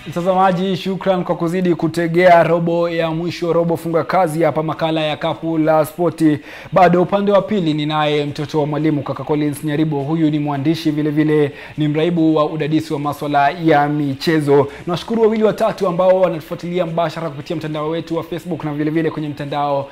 Mtazamaji, shukran kwa kuzidi kutegea robo ya mwisho, robo funga kazi hapa makala ya kapu la spoti. Bado upande wa pili ninaye mtoto wa mwalimu kaka Collins Nyaribo. Huyu ni mwandishi vile vile ni mraibu wa udadisi wa maswala ya michezo. Nawashukuru wawili watatu ambao wanatufuatilia mbashara kupitia mtandao wetu wa Facebook na vile vile kwenye mtandao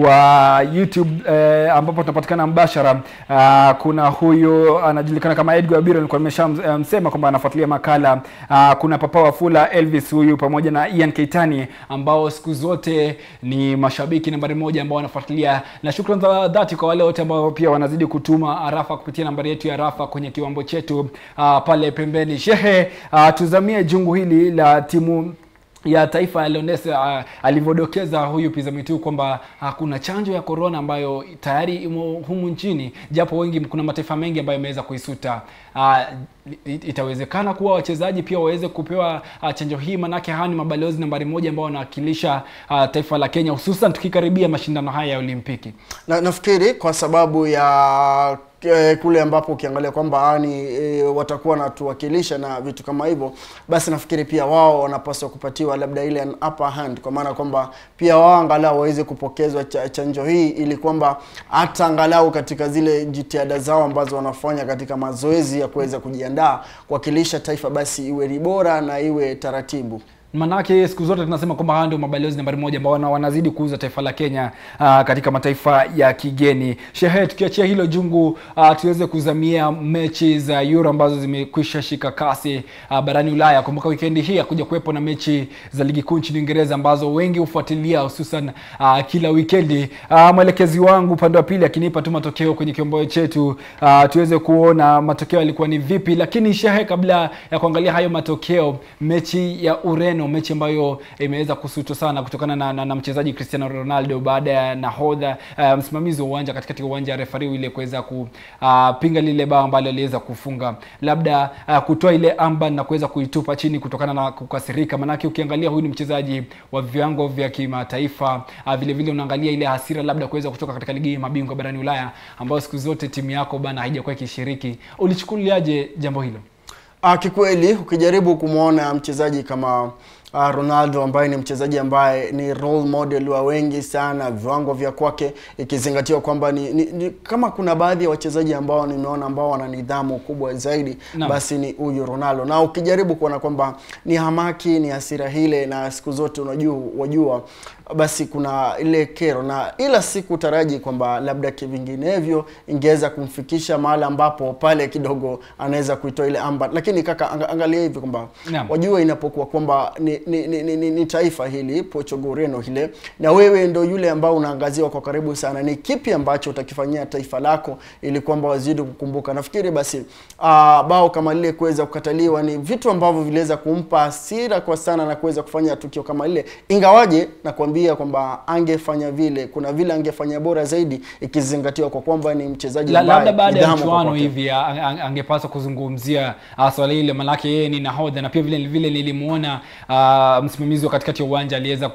wa YouTube eh, ambapo tunapatikana mbashara. Ah, kuna huyu anajulikana kama Edgar Biro, nilikuwa nimeshamsema kwamba anafuatilia makala. Ah, kuna Papa Wafula Elvis huyu pamoja na Ian Keitani ambao siku zote ni mashabiki nambari moja ambao wanafuatilia, na shukrani za dhati kwa wale wote ambao pia wanazidi kutuma arafa kupitia nambari yetu ya arafa kwenye kiwambo chetu ah, pale pembeni. Shehe, ah, tuzamie jungu hili la timu ya taifa ya Leones uh, alivyodokeza huyu Pizamitu kwamba uh, kuna chanjo ya korona ambayo tayari imo humu nchini, japo wengi kuna mataifa mengi ambayo yameweza kuisuta. Uh, it- itawezekana kuwa wachezaji pia waweze kupewa uh, chanjo hii, manake hawa ni mabalozi nambari moja ambao wanawakilisha uh, taifa la Kenya, hususan tukikaribia mashindano haya ya Olimpiki. na, nafikiri kwa sababu ya eh, kule ambapo ukiangalia kwamba ni e, watakuwa wanatuwakilisha na vitu kama hivyo, basi nafikiri pia wao wanapaswa kupatiwa labda ile an upper hand, kwa maana kwamba pia wao angalau waweze kupokezwa cha, chanjo hii ili kwamba hata angalau katika zile jitihada zao ambazo wanafanya katika mazoezi ya kuweza kujiandaa kuwakilisha taifa, basi iwe ni bora na iwe taratibu. Manake siku zote tunasema kwamba hawa ndio mabalozi nambari moja ambao wana- wanazidi kuuza taifa la Kenya uh, katika mataifa ya kigeni. Shehe, tukiachia hilo jungu uh, tuweze kuzamia mechi za Euro ambazo zimekwisha shika kasi uh, barani Ulaya. Kumbuka wikendi hii hakuja kuwepo na mechi za ligi kuu nchini Uingereza ambazo wengi hufuatilia hususan uh, kila wikendi. Uh, mwelekezi wangu upande wa pili akinipa tu matokeo kwenye kiomboyo chetu uh, tuweze kuona matokeo yalikuwa ni vipi, lakini Shehe, kabla ya kuangalia hayo matokeo, mechi ya Ureno, mechi ambayo imeweza kusutwa sana kutokana na, na, na mchezaji Cristiano Ronaldo baada ya nahodha uh, msimamizi wa uwanja katikati ya uwanja refari ile kuweza kupinga lile bao ambalo aliweza kufunga, labda uh, kutoa ile amba na kuweza kuitupa chini kutokana na kukasirika. Manake ukiangalia huyu ni mchezaji wa viwango vya kimataifa uh, vile vile unaangalia ile hasira labda kuweza kutoka katika ligi ya mabingwa barani Ulaya ambayo siku zote timu yako bana haijakuwa ikishiriki. Ulichukuliaje jambo hilo? Ah, kikweli ukijaribu kumwona mchezaji kama uh, Ronaldo ambaye ni mchezaji ambaye ni role model wa wengi sana, viwango vya kwake ikizingatiwa kwamba ni, ni, ni kama kuna baadhi ya wachezaji ambao nimeona ambao wana nidhamu kubwa zaidi Naam. basi ni huyu Ronaldo, na ukijaribu kuona kwamba ni hamaki, ni hasira hile, na siku zote unajua wajua basi kuna ile kero na ila sikutaraji kwamba labda kivinginevyo ingeweza kumfikisha mahali ambapo pale kidogo anaweza kuitoa ile amba, lakini kaka anga, angalia hivi kwamba Naam. wajua inapokuwa kwamba ni, ni, ni, ni, ni, ni taifa hili Portugal Ureno hile na wewe ndo yule ambao unaangaziwa kwa karibu sana, ni kipi ambacho utakifanyia taifa lako ili kwamba wazidi kukumbuka. Nafikiri basi uh, bao kama lile kuweza kukataliwa ni vitu ambavyo viliweza kumpa hasira kwa sana na kuweza kufanya tukio kama lile, ingawaje nakwambia kwamba angefanya vile, kuna vile angefanya bora zaidi ikizingatiwa kwa kwamba ni mchezaji La- ambaye labda baada ya nidhamu kwa mchuano kwake. hivi a- a- angepaswa kuzungumzia uh, swala hile, manake yeye ni nahodha na pia vile vile nilimuona uh, msimamizi wa katikati ya uwanja aliweza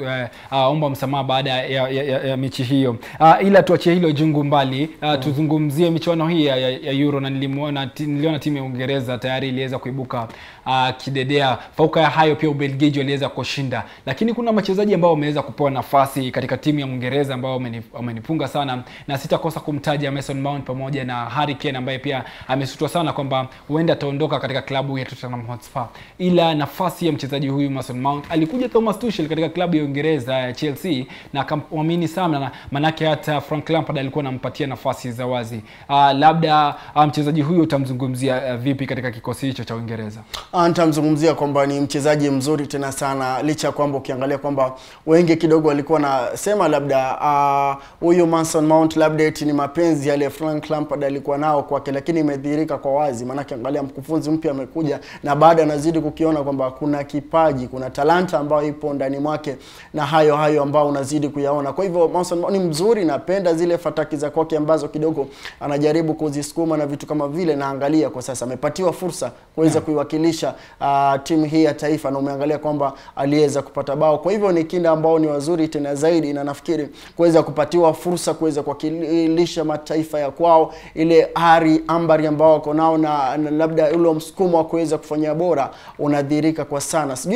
kuomba msamaha baada ya, ya, ya, ya mechi hiyo. Uh, ila tuachie hilo jungu mbali uh, tuzungumzie michuano hii ya, ya, ya Euro na nilimuona ti- niliona timu ya Uingereza tayari iliweza kuibuka uh, kidedea. Fauka ya hayo pia Ubelgiji waliweza kushinda, lakini kuna wachezaji ambao wameweza kupewa nafasi katika timu ya Uingereza ambao wameni- wamenipunga sana, na sitakosa kumtaja Mason Mount pamoja na Harry Kane ambaye pia amesutwa sana kwamba huenda ataondoka katika klabu ya Tottenham Hotspur, ila nafasi ya mchezaji huyu Mason Mount alikuja Thomas Tuchel katika klabu ya Uingereza ya Chelsea na akamwamini sana, na manake hata Frank Lampard alikuwa anampatia nafasi za wazi. Uh, labda uh, mchezaji huyu utamzungumzia uh, vipi katika kikosi hicho cha Uingereza? Ah, nitamzungumzia kwamba ni mchezaji mzuri tena sana, licha ya kwamba ukiangalia kwamba wengi kidogo walikuwa nasema labda ah, huyu Mason Mount labda eti ni mapenzi yale Frank Lampard alikuwa nao kwake, lakini imedhihirika kwa wazi, maanake angalia mkufunzi mpya amekuja na baada anazidi kukiona kwamba kuna kipaji, kuna talanta ambayo ipo ndani mwake na hayo hayo ambao unazidi kuyaona. Kwa hivyo Mason Mount ni mzuri, napenda zile fataki za kwake ambazo kidogo anajaribu kuzisukuma na vitu kama vile, na angalia kwa sasa amepatiwa fursa kuweza kuiwakilisha uh, timu hii ya taifa na umeangalia kwamba aliweza kupata bao. Kwa hivyo ni kinda ambao ni wazuri tena zaidi, na nafikiri kuweza kupatiwa fursa kuweza kuwakilisha mataifa ya kwao, ile ari ambari ambao wako nao na, na labda ule msukumo wa kuweza kufanya bora unadhihirika kwa sana. Sijui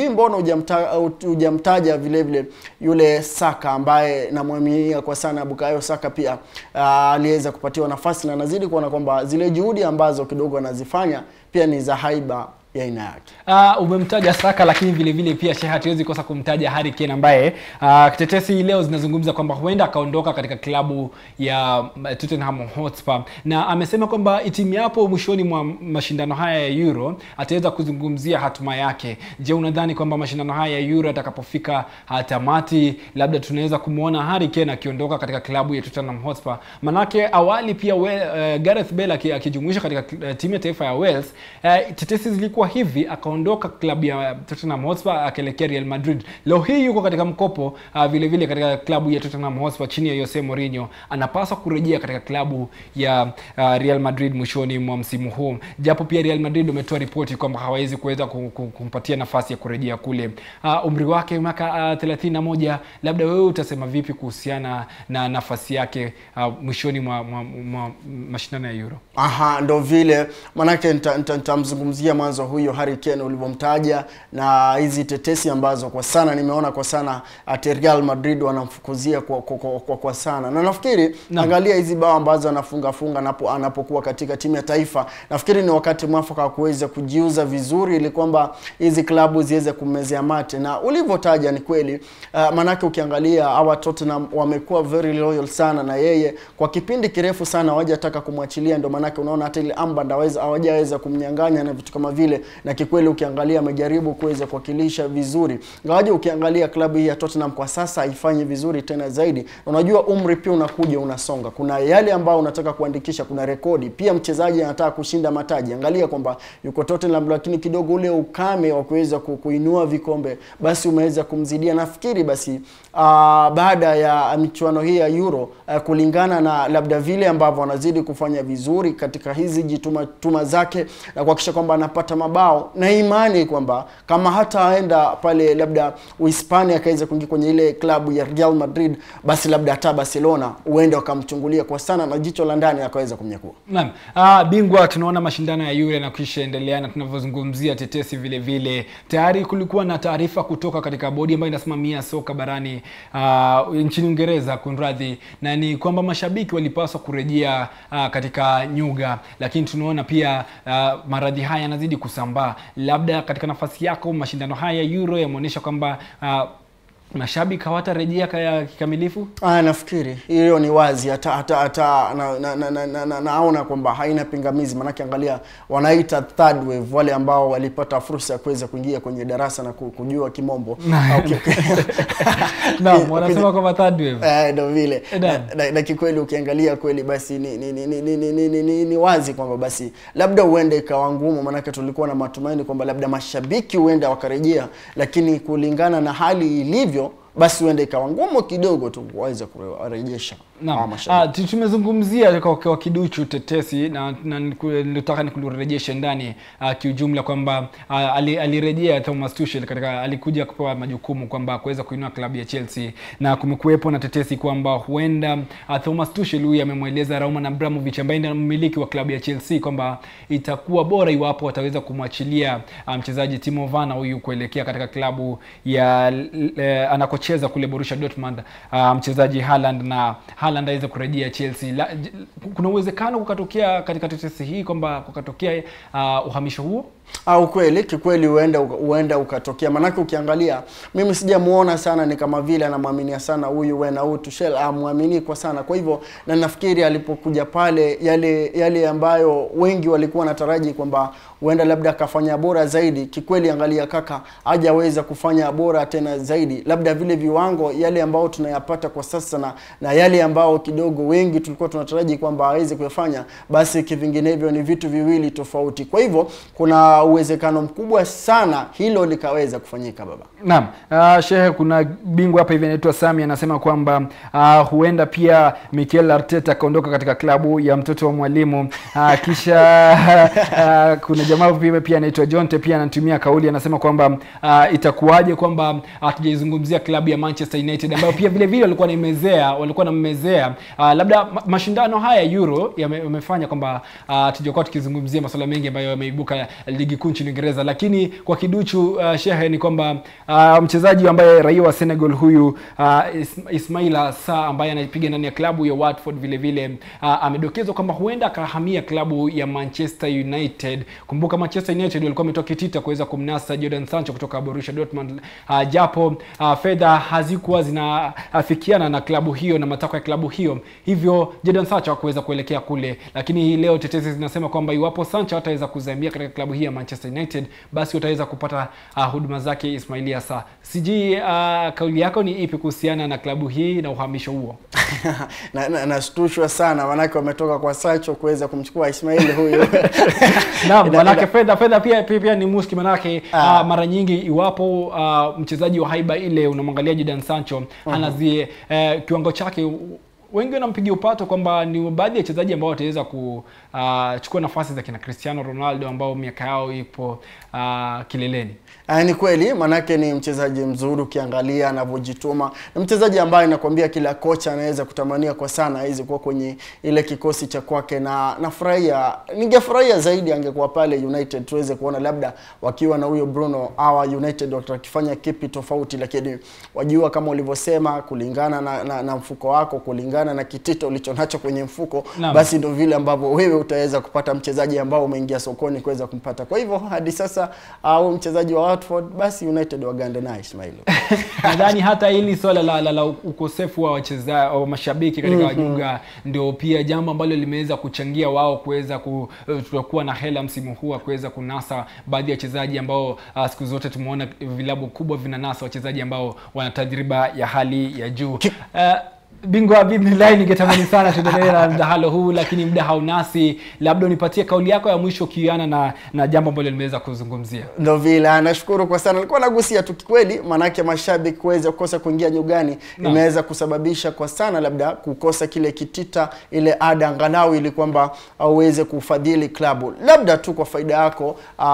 mbona hujamta- hujamtaja vile vile yule Saka ambaye namwaminia kwa sana Bukayo Saka pia ah, aliweza kupatiwa nafasi na nazidi kuona kwamba zile juhudi ambazo kidogo anazifanya pia ni za haiba ya aina yake. Uh, umemtaja Saka lakini vile vile pia Sheikh hatuwezi kosa kumtaja Harry Kane ambaye uh, tetesi leo zinazungumza kwamba huenda akaondoka katika klabu ya mm, Tottenham Hotspur na amesema kwamba itimiapo mwishoni mwa mashindano haya ya Euro ataweza kuzungumzia hatima yake. Je, unadhani kwamba mashindano haya ya Euro atakapofika uh, tamati labda tunaweza kumwona Harry Kane akiondoka katika klabu ya Tottenham Hotspur? Manake awali pia we, uh, Gareth Bale aki- akijumuishwa katika uh, timu ya taifa ya Wales uh, tetesi zilikuwa hivi akaondoka klabu ya Tottenham Hotspur akaelekea Real Madrid. Leo hii yuko katika mkopo uh, vile vile katika klabu ya Tottenham Hotspur chini ya Jose Mourinho. Anapaswa kurejea katika klabu ya uh, Real Madrid mwishoni mwa msimu huu, japo pia Real Madrid wametoa ripoti kwamba hawawezi kuweza ku- ku- kumpatia nafasi ya kurejea kule. Uh, umri wake miaka uh, 31, labda wewe utasema vipi kuhusiana na nafasi yake uh, mwishoni mwa, mwa, mwa mashindano ya Euro? Aha, ndo vile manake nitamzungumzia nita, nitamzungumzia mwanzo huyo Harry Kane ulivyomtaja na hizi tetesi ambazo kwa sana nimeona kwa sana ati Real Madrid wanamfukuzia kwa, kwa, kwa, kwa, kwa sana na nafikiri Naam. angalia hizi bao ambazo anafunga funga anapo, anapokuwa katika timu ya taifa, nafikiri ni wakati mwafaka wa kuweza kujiuza vizuri ili kwamba hizi klabu ziweze kummezea mate, na ulivyotaja ni kweli uh, manake ukiangalia hawa Tottenham wamekuwa very loyal sana na yeye kwa kipindi kirefu sana, hawajataka kumwachilia, ndio manake unaona hata ile amband haweza hawajaweza kumnyang'anya na vitu kama vile, na kikweli ukiangalia amejaribu kuweza kuwakilisha vizuri, ingawaje ukiangalia klabu hii ya Tottenham kwa sasa haifanyi vizuri tena zaidi. Unajua umri pia unakuja unasonga, kuna yale ambayo unataka kuandikisha, kuna rekodi pia. Mchezaji anataka kushinda mataji, angalia kwamba yuko Tottenham, lakini kidogo ule ukame wa kuweza ku- kuinua vikombe basi umeweza kumzidia. Nafikiri basi ah, baada ya michuano hii ya Euro ah, kulingana na labda vile ambavyo anazidi kufanya vizuri katika hizi jituma tuma zake na kuhakikisha kwamba anapata mabao na imani kwamba kama hata aenda pale labda Uhispania akaweza kuingia kwenye ile klabu ya Real Madrid, basi labda hata Barcelona huenda wakamchungulia kwa sana na jicho la ndani akaweza kumnyakua. Naam. Ah, bingwa tunaona mashindano ya Euro yanakwisha endelea na tunavyozungumzia tetesi vile vile. Tayari kulikuwa na taarifa kutoka katika bodi ambayo inasimamia soka barani ah, nchini Uingereza kunradhi, na ni kwamba mashabiki walipaswa kurejea ah, katika nyuga, lakini tunaona pia ah, maradhi haya yanazidi kusambaa. Labda katika nafasi yako mashindano haya ya Euro yameonyesha kwamba ah, mashabiki hawatarejea kaya- kikamilifu. Ah, nafikiri hiyo ni wazi hata hata hata na, na, na, na, na, na, naona kwamba haina pingamizi, maanake angalia wanaita third wave, wale ambao walipata fursa ya kuweza kuingia kwenye darasa na ku- kujua kimombo Ah, okay, okay. Naam, wanasema kwamba third wave. Eh, ndo vile Eh, na, naam. na, na kikweli ukiangalia kweli basi ni ni, ni, ni, ni, ni, ni, ni, ni, ni wazi kwamba basi labda huenda ikawa ngumu, maanake tulikuwa na matumaini kwamba labda mashabiki huenda wakarejea, lakini kulingana na hali ilivyo basi huenda ikawa ngumu kidogo tu waweze kurejesha hawa Naam. mashabiki. Ah, tu- tumezungumzia kwa, kwa kiduchu tetesi na, na niku- nilitaka nikurejeshe ndani ah, kiujumla kwamba ah, ali- alirejea Thomas Tuchel katika alikuja kupewa majukumu kwamba kuweza kuinua klabu ya Chelsea na kumekuwepo na tetesi kwamba huenda ah, Thomas Tuchel huyu amemweleza Roman Abramovich ambaye ndiye mmiliki wa klabu ya Chelsea kwamba itakuwa bora iwapo wataweza kumwachilia ah, mchezaji Timo Werner huyu kuelekea katika klabu ya l- eh, anakocheza kule Borussia Dortmund ah, mchezaji Haaland na Haaland aweze kurejea Chelsea. La, j- kuna uwezekano kukatokea katika tetesi hii kwamba kukatokea uh, uhamisho huo? au kweli kikweli huenda huenda ukatokea, manake ukiangalia mimi sijamuona sana, ni kama vile anamwaminia sana huyu wena huyu Tuchel amwamini kwa sana. Kwa hivyo na nafikiri alipokuja pale, yale yale ambayo wengi walikuwa wanataraji kwamba huenda labda akafanya bora zaidi, kikweli angalia kaka, hajaweza kufanya bora tena zaidi, labda vile viwango yale ambao tunayapata kwa sasa na, na yale ambao kidogo wengi tulikuwa tunataraji kwamba aweze kuyafanya, basi kivinginevyo ni vitu viwili tofauti. Kwa hivyo kuna uwezekano mkubwa sana hilo likaweza kufanyika baba. Naam, uh, shehe, kuna bingwa hapa hivi anaitwa Sami anasema kwamba uh, huenda pia Mikel Arteta akaondoka katika klabu ya mtoto wa mwalimu uh, kisha uh, kuna jamaa pia pia anaitwa Jonte pia anatumia kauli anasema kwamba uh, itakuwaje kwamba hatujaizungumzia klabu ya Manchester United ambayo pia vile vile walikuwa naimezea walikuwa nammezea uh, labda ma- mashindano haya ya Euro yame- yamefanya kwamba uh, tujakuwa tukizungumzia masuala mengi ambayo yameibuka ligi ligi kuu nchini Uingereza. Lakini kwa kiduchu uh, shehe ni kwamba uh, mchezaji ambaye raia wa Senegal huyu uh, Is Ismaila Sarr ambaye anapiga ndani ya klabu ya Watford vile vile uh, amedokezwa kwamba huenda akahamia klabu ya Manchester United. Kumbuka Manchester United walikuwa wametoa kitita kuweza kumnasa Jadon Sancho kutoka Borussia Dortmund uh, japo uh, fedha hazikuwa zinaafikiana na klabu hiyo na matakwa ya klabu hiyo, hivyo Jadon Sancho hakuweza kuelekea kule, lakini hii leo tetesi zinasema kwamba iwapo Sancho hataweza kuzamia katika klabu hii ya Manchester United, basi wataweza kupata uh, huduma zake Ismailia Sarr. Sijui uh, kauli yako ni ipi kuhusiana na klabu hii na uhamisho huo? na, na, nashtushwa sana manake wametoka kwa Sancho kuweza kumchukua Ismail huyu Naam, Ina- manake ina- fedha fedha pia pia, pia ni muski manake Ah. uh, mara nyingi iwapo uh, mchezaji wa haiba ile unamwangalia Jadon Sancho anazie uh, kiwango chake wengi wanampigia upato kwamba ni baadhi ya wachezaji ambao wataweza kuchukua nafasi za kina Cristiano Ronaldo ambao miaka yao ipo uh, kileleni. Ah, ni kweli manake ni mchezaji mzuri ukiangalia anavyojituma. Ni mchezaji ambaye nakwambia kila kocha anaweza kutamania kwa sana aweze kuwa kwenye ile kikosi cha kwake, na nafurahia, ningefurahia zaidi angekuwa pale United, tuweze kuona labda wakiwa na huyo Bruno awa United watakifanya kipi tofauti, lakini wajua kama ulivyosema, kulingana na, na, na mfuko wako, kulingana na kitito ulichonacho kwenye mfuko Naam. basi ndo vile ambavyo wewe utaweza kupata mchezaji ambao umeingia sokoni kuweza kumpata. Kwa hivyo hadi sasa au mchezaji wa Watford basi United wagande naye Ismail. nadhani hata hili swala la, la, la ukosefu wa wacheza wa mashabiki katika wajuga ndio pia jambo ambalo limeweza kuchangia wao kuweza ku, eh, kuwa na hela msimu huu wa kuweza kunasa baadhi ya wachezaji ambao uh, siku zote tumeona vilabu kubwa vinanasa wachezaji ambao wana tajriba ya hali ya juu uh, bingwa bidnillahi ningetamani sana tuendelee na mdahalo huu lakini muda haunasi labda unipatie kauli yako ya mwisho ukiana na na jambo ambalo limeweza kuzungumzia Ndo vile nashukuru kwa sana. Nilikuwa nagusia tu kikweli, maanake mashabiki kuweza kukosa kuingia nyugani Naam. imeweza kusababisha kwa sana labda kukosa kile kitita, ile ada angalau, ili kwamba uweze kufadhili klabu, labda tu kwa faida yako.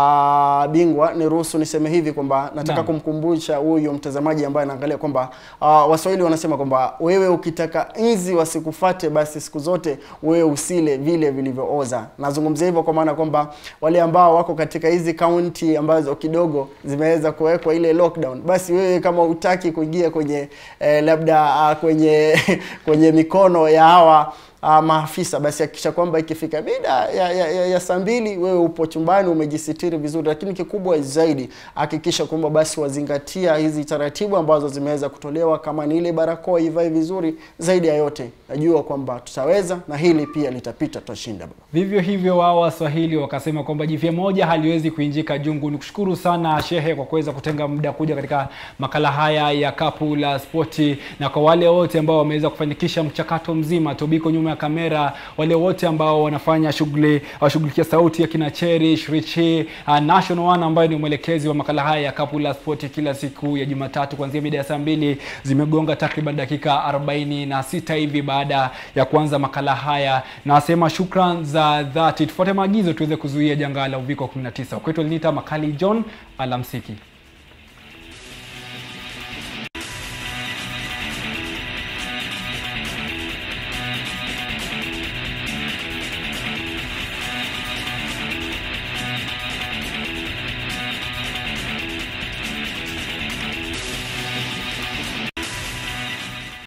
Aa, bingwa, niruhusu niseme hivi kwamba nataka Naam. kumkumbusha huyo mtazamaji ambaye anaangalia kwamba aa, Waswahili wanasema kwamba wewe ukitaka nzi wasikufate, basi siku zote wewe usile vile vilivyooza. Nazungumzia hivyo kwa maana kwamba wale ambao wako katika hizi kaunti ambazo kidogo zimeweza kuwekwa ile lockdown, basi wewe kama utaki kuingia kwenye eh, labda ah, kwenye kwenye mikono ya hawa uh, maafisa basi hakikisha kwamba ikifika mida ya, ya, ya, ya saa mbili wewe upo chumbani umejisitiri vizuri, lakini kikubwa zaidi hakikisha kwamba basi wazingatia hizi taratibu ambazo zimeweza kutolewa, kama ni ile barakoa ivae vizuri. Zaidi ya yote, najua kwamba tutaweza na hili pia litapita, tutashinda. Vivyo hivyo wao Waswahili wakasema kwamba jipya moja haliwezi kuinjika jungu. Ni kushukuru sana Shehe kwa kuweza kutenga muda kuja katika makala haya ya Kapu la Spoti, na kwa wale wote ambao wameweza kufanikisha mchakato mzima, Tobiko nyuma ya kamera, wale wote ambao wanafanya shughuli washughulikia sauti ya kina Cherish Richi, uh, National One ambaye ni mwelekezi wa makala haya ya Kapu la Spoti kila siku ya Jumatatu kuanzia mida ya saa mbili zimegonga takriban dakika 46 hivi baada ya kuanza makala haya. Nasema shukran za dhati, tufuate maagizo tuweze kuzuia janga la uviko 19. Kwetu Elinita Makali John, alamsiki.